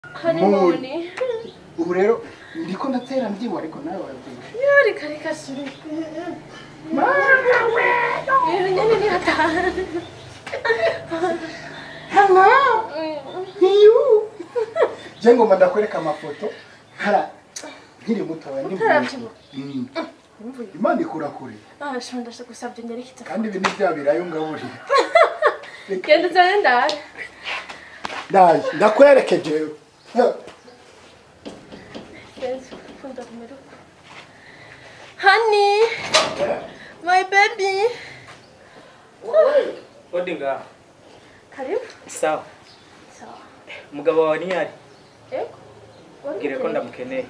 honeymoon ubu rero ndiko ndatera mbyibuha ariko nawe warabyibushe yari kare kasuri ibintu nyine ni hatanu hano hiyu je ngomba ndakwereka amafoto hara nkiri mutoya ndi Utaravyibuha. Mm. imana ikura kure ah shonda ndashaka gusabye nyerekeza kandi ibi ni bya birayo ngaburira genda uzane ndare ndaje ndakwerekeje Yes, kunda kumeruka honey my baby Odi ngaha. karibu Sawa. sawa Umugabo wawe ni yari? yego Mbwire ko ndamukeneye.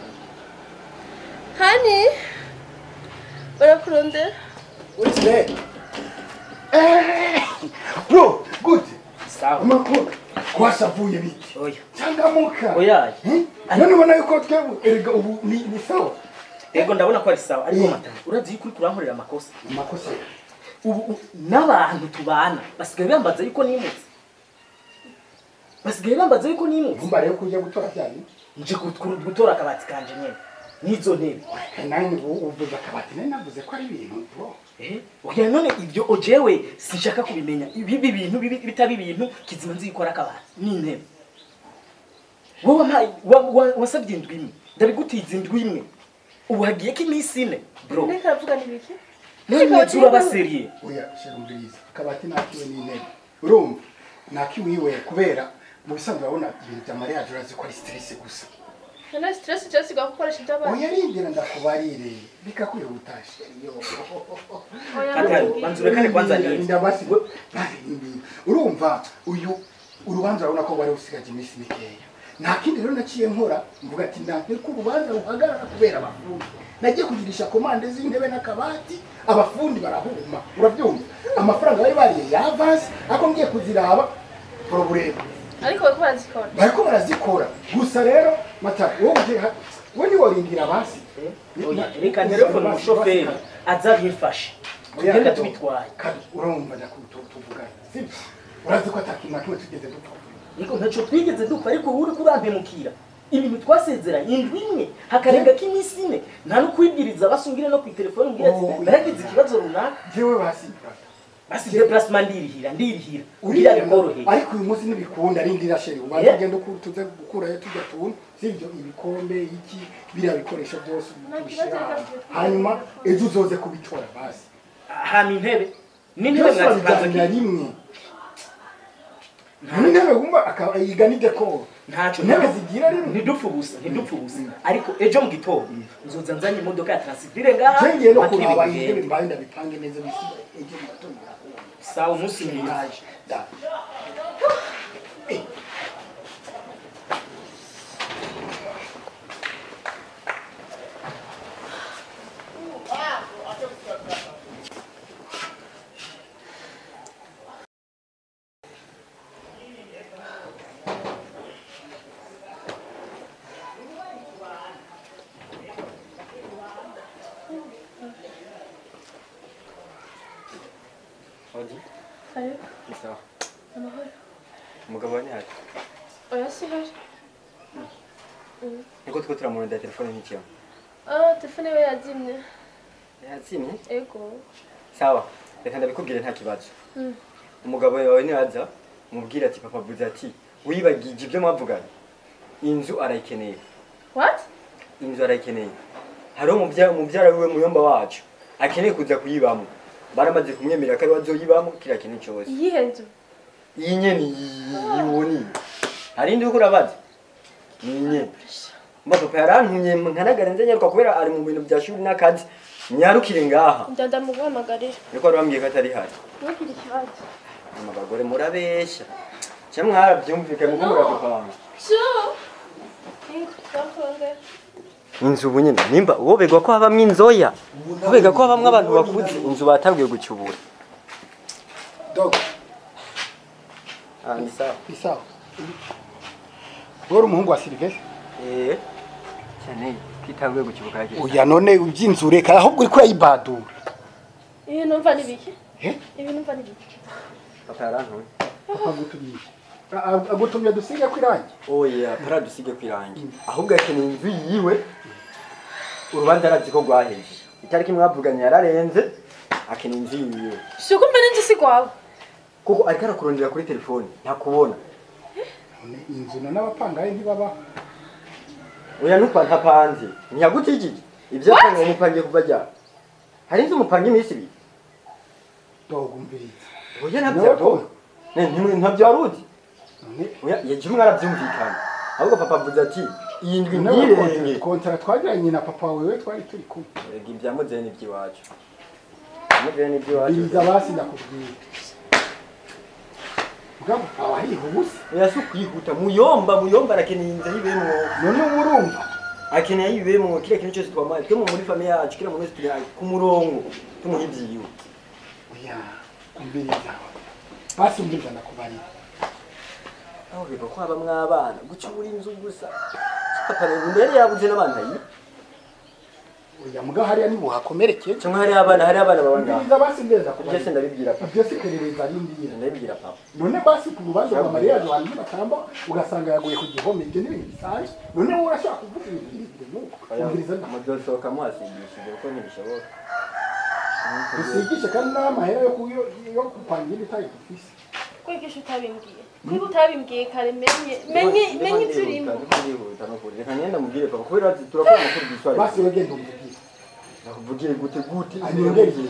honey barakurondera What's that? Eh, bro, good. Sawa. Amakuru. Kwasavuye biki? Oya. Changamuka. Oya. Eh? None ubona yuko twebwe erega ubu ni ni sawa. Ego ndabona ko ari sawa ariko Mm. matana. Urazi yuko uri kurankorera amakosa. Amakosa. Ubu u- n'abantu tubana basigaye bambaza yuko nimutse. Basigaye bambaza yuko nimutse. Vumba rero kujya gutora cyane. Nje gut- gutora akabati kanje nyene. N'izo ntebe. Nanjye ubu uvuze akabati nari navuze ko ari ibintu bro. Eh? Oya none ibyo ojewe sinshaka kubimenya. Ibi bintu bibi bitaba ibintu kizima nzi yuko ari akabati n'intebe. Wowe wampaye wa- wa- wasabye indwi imwe. Ndabigutiza indwi imwe. Ubu hagiye ko iminsi ine. Bro. ndeka aravuga n'ibiki None turaba seriye. Oya shira umviriza. Akabati nakiwe n'intebe. Urumva? Nakiwiwe kubera mu bisanzwe urabona ibintu bya mariage urazi ko ari stress gusa. none stress cyose igakoresha iby'abandi Oya rindira ndakubarire. Bikakwihuta sheri yo. Atari, banza urekane kwanza ni. Ndinda basi. Basi ndinda. Urumva uyu urubanza urabona ko bari usigaje iminsi mikeya. Nta kindi rero naciye nkora mvuga ati ndakwiye ko urubanza ruhagarara kubera abafundi. Nagiye kugirisha komande z'intebe n'akabati abafundi barahuma. Urabyumva? Amafaranga bari bariye ya avance ako ngiye kuziraba problème. ariko bariko barazikora Bariko barazikora. Gusa rero mata wowe uje ha- wowe ni worindira basi. Oya, reka telefone umushoferi aza bimfashe. Tugende tubitwaye. Kandi urumva ndakutuvugana. Sibyo? Urazi ko atakintu na kimwe tugeze dupfa. Niko ntacyo twigeze dupfa ariko wowe uri kurampemukira. Ibintu twasezeranye indwi imwe hakarenga k'iminsi ine nta no kwibwiriza basungire no ku telefone mbwira ati Oh. naragize ikibazo runaka Jewe basi. basi déplacement ndirihira ndirihira kugira bikoroheye ariko uyu munsi ntibikunda rindira sheri ubanza Yeah. ugenda uku- tuze gukurayo tujya tuntu sibyo ibikombe iki biriya bikoresho byose Nta tubishyira kibazo, ahantu. reka tubikore. hanyuma ejo uzoze kubitora basi hama intebe n'intebe byose mwazipanze babiganira rimwe n'intebe wumva akaba yiga n'idekoro ntacyo intebe zigira rimwe ntidupfe ubusa ntidupfe ubusa ariko ejo mu gitondo nzoza nzanye imodoka ya transifire ngaha cengiye no mpaka kuraba ibintu intebe bigende. mbaye ndabipange neza bisigaye ejo mu gatondo birakunda. sawa umunsi mwiza Ndaje, da. Eh. Odi, karibu ni sawa. amahoro Umugabo wa nyari. oya si hari Niko tuko turamurondera telefone ntikiyo. ah telefone we yazimye Yatsimye? ego Sawa. Reka ndabikubwire nta kibazo. Mm. Umugabo wawe nibaza umubwire ati papa avuze ati wibagije ibyo mwavuganye. Inzu arayikeneye. what Inzu arayikeneye. Hariho umubya umubyara wiwe muyomba wacu. Akeneye kuza kuyibamo. Baramaze kumwemerera ko ari wazoyibamo kira kintu cyose. iyihe nzu Iyi nyene yiboni. Hari indi uko urabaza? Ni nyene. Mba papa yarantumye nkanagara nze nyaruka kubera ari mu bintu bya shuri n'akazi. Nyarukire ngaha. ndanda muguhamagarira Niko arambwiye ko atari hari. ntugire ikibazo Ama bagore murabeshya. Cya mwarabyumvikanye muko muradupanga. sho ndakongera Inzu ubu nyine nimba wobegwa ko habamwe inzoya. Wobega ko habamwe abantu bakuze inzu batangiye gucyubura. Dog, Ah ni sawa. ni sawa. Wowe uri umuhungu wa Sylvestre? Eh. Cyane kitangiye gucyubuka yake. Oya none ubyinzu reka ahubwo uri kurayibadura. ibi numva ni biki Eh? ibi numva ni biki Papa yarantumye. Papa gutubisha. A- a- agutumye dusige ko irangi oya paradusige kwirangi ahubwo akeneye inzu yiwe urubanza arazi ko rwaheze itariki mwavuganye yararenze akeneye inzu yiwe si uko mbere inzu si rwawe kuko ariko arakurondera kuri telefone ntakubona none inzu na n'abapangayi ntibabaho oya ntukwa ntapanze ntiyagutijije ibyo yapanze umupangiye kuva ryari hari inzu umupanga iminsi ibiri dogumviriza oya Nawe ntabyo ko- Ne, ntimwe- ntabyo wari uzi none oya yagira umwe arabyumvikana ahubwo papa avuze ati iyi ndwi nawe ntirenge kontara- kontara twagiranye na papa wewe twari turi kumwe Erega ibya muzeni iby'iwacu muzeni iby'iwacu biriza basi ndakubwira mugabo aba yihubusa oya si ukwihuta muyomba muyomba arakeneye inzu ayibemwo none uba urumva akeneye ayibemwo kiriya kintu cyose twamaye twe mu muri famiye yacu kiriya muntu wese turi ku murongo tumuha ibyiwe oya umviriza basi umviriza ndakubarira aho biva ko habamwo abana gucura inzu gusa papa rero mbere yabuze n'abana yi oya mugabo hariya nibuhakomerekeye cyangwa hari abana hari abana baba ngaho umviriza basi mbere ibyo se ndakubarira ndabibwira papa ibyo si perereza rindira ndabibwira papa none basi ku rubanza rwa mariya abantu batamba ugasanga yaguye ku gihome ibyo ni ibintu bisanzwe none wowe urashobora kuvuga ibintu birebire nk'uko umviriza nda mudosohoka muhasigishije kuko ntibishoboka usigishe kandi n'amahera yo ku- yo- yo gupanga indi tayi dufise kwigisha utabimbwiye niba utabimbwiye kare menye menye menye ibyo urimo reka ngenda mubwire papa kubera ati turakora amakuru giswahili basi we genda umvugire nakuvugire gute gute anyongere igihe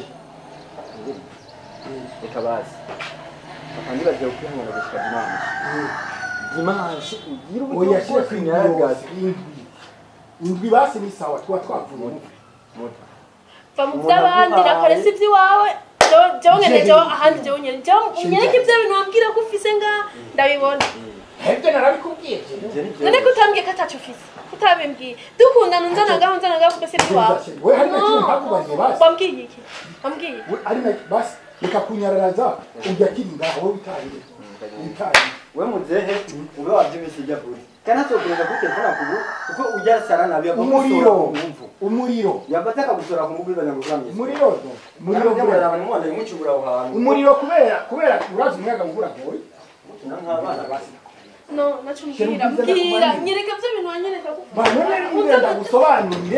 reka basi papa ndibagiye kwihangana gushika dimanche dimanche ugira oya uburyo shyira ku bwose indwi nyaragazi yose indwi indwi basi ni sawa tuba twavuye muta va mu by'abandi nakore si iby'iwawe jewe jewe nyene jewe ahandi jewe nyene jewe unyereke ibyo bintu wambwira ko ufise nga ndabibona hebwe narabikubwiye none ko utambwiye ko atacu ufise utabimbwiye dukundana unzanagaho unzanagaho kuko si iby'iwawe we hari na kimwe ntakubariye basi wambwiye iki wambwiye We ari na basi reka kunyararaza ujya kiri ngaho wowe utahire utahire we muzehe ube wabyumvise ijya kuri kandi atokereza kuri telefone akubu kuko ujya sara nabi umuriro umuriro yabata akagusora ku mbuga ibanyaguramye umuriro do umuriro umuriro kubera abantu mubona bimucubura aho hantu umuriro kubera kubera urazi umuyaga mvura goye nk'abana basi no nacu mbwira Sheri, ubwiza mbwira ndakumarira. nyereka byo bintu wanyereka ko banone ngenda ndagusobanurire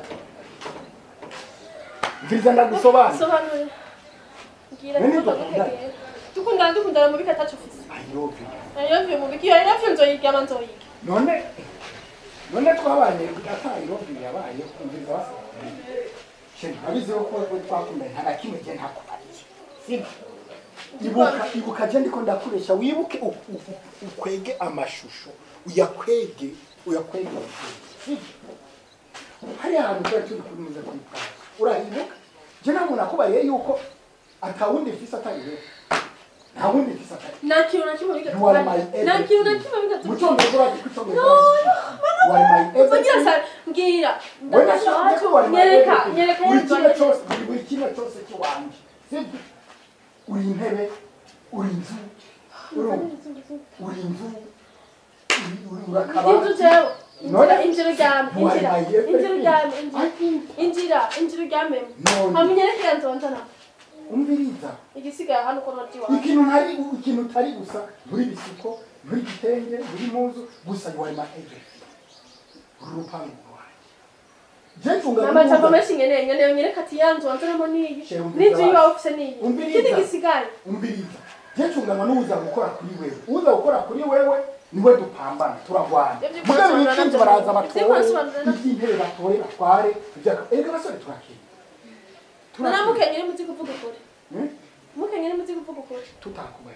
mviriza ndagusobanurire sobanurira mbwira None niko dukundana. ndagukegera dukundana dukundana mu bika atacu ufise ayovi ayovuye mu biki iyo ayovuye nzoyiga ama nzoyiga none none twabanye atayirovi yabaye kumviriza basi sheri abiziho ko we twakundanye nta na kimwe gihe ntakubariye sibyo ibuka ibuka je ndiko ndakuresha wibuke u- u- u- ukwege amashusho uyakwege uyakwege sibyo hari ahantu twari turi kunyuza kwitanga urahibuka je ntabwo nakubariye yuko atawundi mfise atari wewe nta wundi mfise atari nta kintu na kimwe biga You are my nta kintu na kimwe biga mu cyongereza urazi ko icyongereza you are my Mvugira everything sana mbwira Wenda ndashaka shaka wacu ko wari my nyereka everything. nyereka buri yezu kimwe cyose buri kimwe cyose cy'iwanjye sibyo uri intebe uri inzu urumva uri inzu uri- uri urakaba inzu jewe injira None- injira uryame You are injira my everything. injira uryame injira I- injira injira uryame None. hamenyerekera nzonzana umviriza igisigaye hano ko noti wawe ikintu ntari ikintu utari gusa buri bisuko buri gitenge buri muzu gusa you are my everything uri urupangu rwanjye je ncunga amajambo menshi nkeneye nkeneye nyereka ati ya nzu wanzanamo niyi Sheri, umviriza n'inzu yiwawe basi. ufise niyi Umviriza. ikindi gisigaye umbiriza je ncunganwa n'uza gukora kuri wewe uza gukora kuri wewe niwe dupambana turagwana Ibyo mugabo kwasobanura ibikinzi nabyo- baraza ibyo batore kwasobanura nabyo- iby'intebe batore batware ibyaka erega abasore turakeye nanamukenye uri muzi kuvuga ukuri Hmm? mukenye uri muzi kuvuga ukuri tutakubaye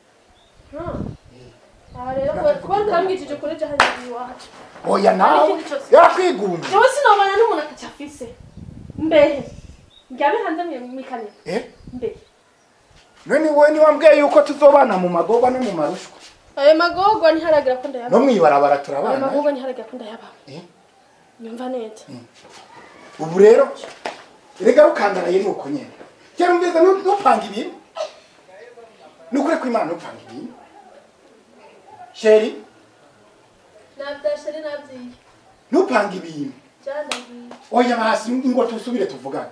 aha rero kuba- kuba utambwishije ukuri jya hanyuma iwacu oya nawe ikindi cyose. yakwigumba jewe sinobana n'umuntu ataca afise mbehe njyabe hanze mwikane eh mbehe none wowe niwambwiye yuko tuzobana mu magoba no mu marushwa ayo magorwa ntiharagira ko ndayaba no mwibarabara ayo turabana magorwa ntiharagira ko ndayaba Eh? nyumva neza ubu rero erega rukandaraye ni uko nyene kera umvise nu- nupanga ibintu nukuri ko imana nupanga ibintu sheri nabyashari nabyiye nupanga ibintu byandagiye oya basi ingo tusubire tuvugane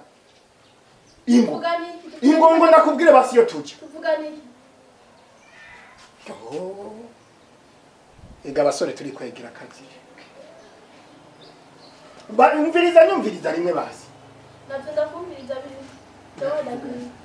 ingo tuvuga niki ingo ngo ndakubwire basi iyo tujya tuvuga niki Oh. ega abasore turi kwegera akazi Ba- umviriza nyumviriza rimwe basi navyo ndakumviriza biri jewe ndakumva